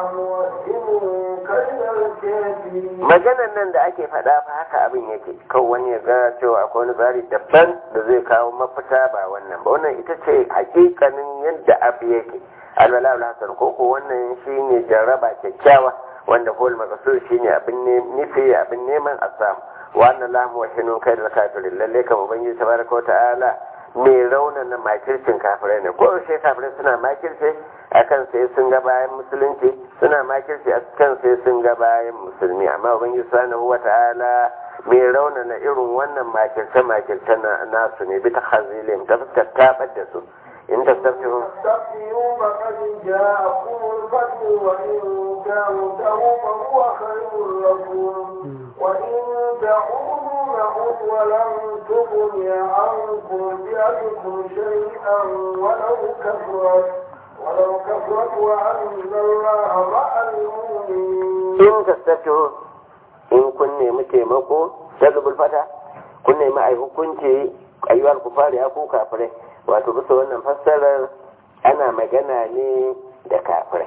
موهن كيد الكافرين maganan nan da ake faɗa fa haka abin yake kan wani ya ga cewa akwai wani tsari daban da zai kawo mafita ba wannan ba wannan ita ce hakikanin yadda abu yake alwala hasan ko ko wannan shine jarraba kyakkyawa wanda kowal makasur shine abin ne nufi abin neman a samu wannan lamu wa hinun kai da kafirin lalle kan ubangiji tabaraka wa ta'ala mai raunana makircin kafirai ne ko yaushe kafirai suna makirce akan sai sun ga bayan musulunci suna makirci a kan sai sun ga bayan musulmi amma ubangiji subhanahu wata'ala mai raunana irin wannan makirce makirce nasu ne bi ta hazilim ta fuskar tabar da su in ta tafiyo تستفتحوا فقد جاءكم الفتح وإن تنتهوا فهو خير لكم وإن تعودوا نعود ولن تغني عنكم فئتكم شيئا ولو كثرت ولو كثرت وأن الله مع المؤمنين in ta tafiyo in kun nemi taimako dalibul fata kun nemi a hukunci ayyuwar ku fara ya ku kafirai wato bisa wannan fassarar ana magana ne da kafirai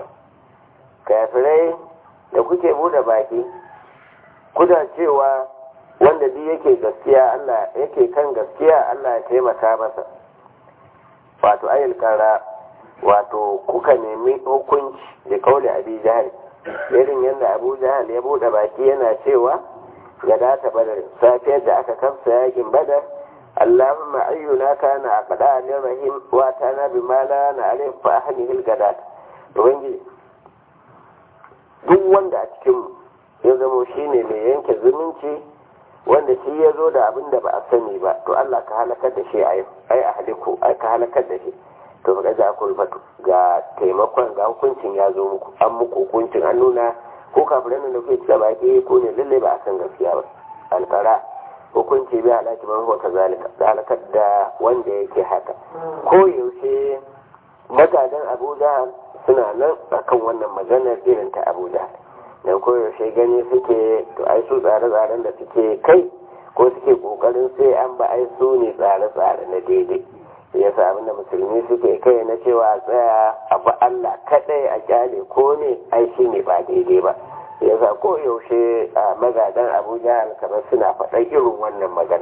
kafirai da kuke bude baki kuna cewa wanda duk yake gaskiya Allah yake kan gaskiya Allah ya taimaka masa wato ayil kara wato kuka nemi hukunci da kauli abi jahal irin yadda abu jahal ya bude baki yana cewa ga data badar safiyar da aka kamsa yakin badar اللهم أينا كان أقداء للرحيم واتانا بما لا نعرف فأهله القدات وبنجي duk wanda a cikin ya zamo shi ne mai yanke zumunci wanda shi ya zo da abin da ba a sani ba to Allah ka halakar da shi ai a haliku ai ka halakar da shi to ga za ku fatu ga taimakon ga hukuncin ya zo muku an muku hukuncin an nuna ko kafiran da kuke cika baki ko ne lalle ba a san gaskiya ba alkara hukunci bai halaki man hota zalika da halakar da wanda yake haka ko yaushe magadan abuja suna nan akan wannan maganar irin ta abuja dan ko yaushe gani suke to ai su tsare-tsaren da suke kai ko suke kokarin sai an ba ai su ne tsare-tsare na daidai ya sa abinda musulmi suke kai na cewa tsaya abu Allah kadai a kyale ko ne ai shi ne ba daidai ba ya sa ko yaushe a magadan abuja kamar suna faɗa irin wannan magana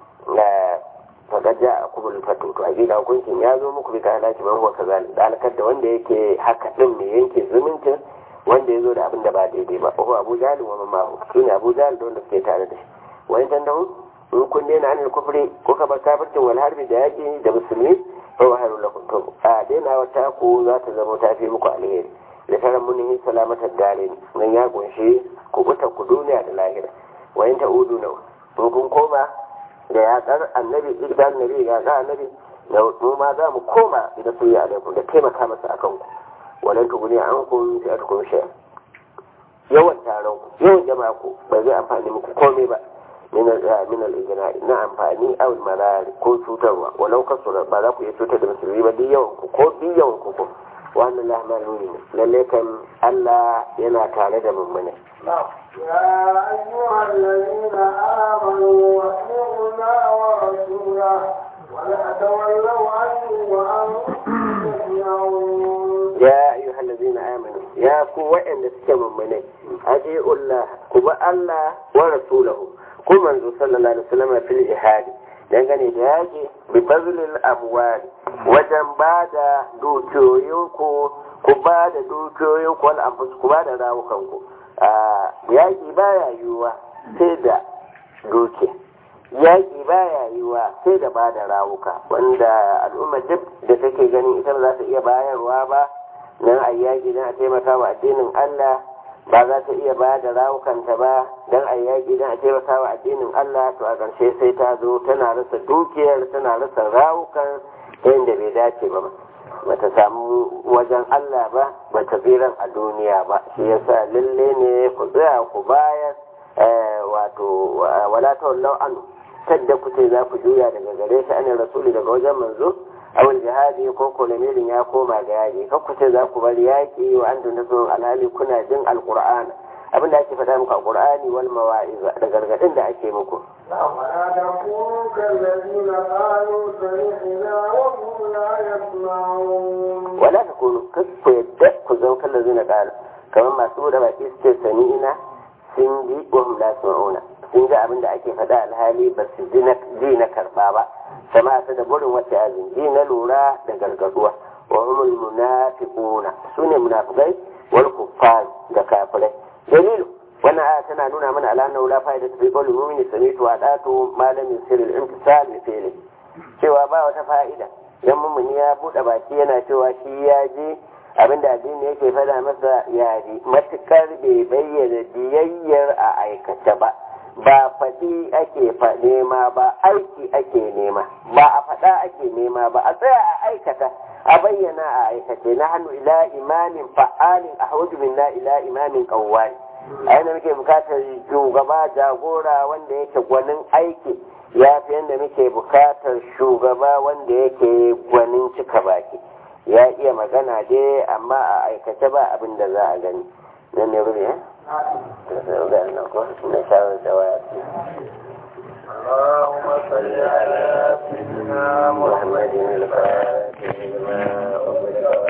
faƙar ja a kubul fatu to a gida hukuncin ya zo muku bi ta halaki man huwa kaza da halakar da wanda yake haka din mai yanke zumuncin wanda ya zo da abin da ba daidai ba ko abu jahil wa mamahu shine abu jahil da wanda suke tare da shi wani tandahu in kun daina anil kufri ko ka bar kafircin wal harbi da yaki da musulmi fa wa haru lakum to a daina wata ku za ta zama ta fi muku alheri da taran munihi salamatar dare nan ya kunshi ku buta ku duniya da lahira wayin ta udu na in kun koma da yaƙar annabi idan annabi ya ga annabi da mu ma za mu koma da su yi alaikum da taimaka masa akan ku walan tuguni an kun fi atkun shi yawan taron ku yawan jama'a ku ba zai amfani muku komai ba min al-ijna na amfani aw malari ko cutarwa walau kasura ba za ku iya cutar da musulmi ba duk yawan ku ko duk yawan ku ko wannan la maluni ne lalle kan Allah yana tare da mummune يا أيها الذين آمنوا أطيعوا الله ورسوله ولا تولوا عنه وأنتم تسمعون يا أيها الذين آمنوا يا قوة أن تسكموا منه أطيعوا الله كما الله ورسوله كما منذ صلى الله عليه وسلم في الجهاد dangane da yaƙi bi bazilil amwali wajen ba da dukiyoyinku ku ba da dukiyoyinku wal anfus ku ba da rawukanku yaƙi baya yiwuwa sai da dukiya yaƙi baya yiwuwa sai da ba da rawuka wanda al'umma duk da take ganin ita ba za ta iya bayarwa ba nan a yaƙi don a taimaka wa addinin Allah ba za ta iya ba da rawukanta ba don a yaƙi don a taimaka wa addinin Allah to a ƙarshe sai ta zo tana rasa dukiyar tana rasa rawukan ta yadda bai dace ba bata samu wajen Allah ba bata tsiran a duniya ba shi yasa lalle ne ku tsaya ku bayar wato wala tawallau an kadda ku ce za ku juya daga gare shi anin rasuli daga wajen manzo awal jihadi ko ko lamirin ya koma ga yaƙi kan ku ce za ku bar yaƙi wa an tunda sun alhali kuna jin alqur'ana abinda ake faɗa muku a qur'ani wal mawa'iza da gargadin da ake muku ولا تكونوا كالذين قالوا سمعنا وهم لا يسمعون wala ta kunu ku yadda ku zan kallon zina ƙara kamar masu da baki su ce sami'ina sun ji wa hum la yasma'una sun ji abin da ake faɗa alhali ba su ji na karɓa ba sama ta da burin wata azin ji na lura da gargaduwa wa humul munafiquna sune munafiqai wal kuffar da kafirai dalilu wannan aya tana nuna mana alanna la fa'ida fi qawli mu'mini sami'tu wa datu ma lam yusir al-imtisal li fi'li cewa ba wata fa'ida dan mummuni ya bude baki yana cewa shi ya je abinda addini yake fada masa ya ji matukar bai bayyana biyayyar a aikace ba ba faɗi ake nema ba aiki ake nema ba a faɗa ake nema ba a tsaya a aikata a bayyana a aikace na hannu ila imamin fa'alin a hauju minna ila imamin kawwani a yana muke bukatar shugaba jagora wanda yake gwanin aiki ya fi yadda muke bukatar shugaba wanda yake gwanin cika baki ya iya magana dai amma a aikace ba abin da za a gani nan ne rubi ya? na shawar da waya اللهم صل على سيدنا محمد محمد الفاتح لما أغلق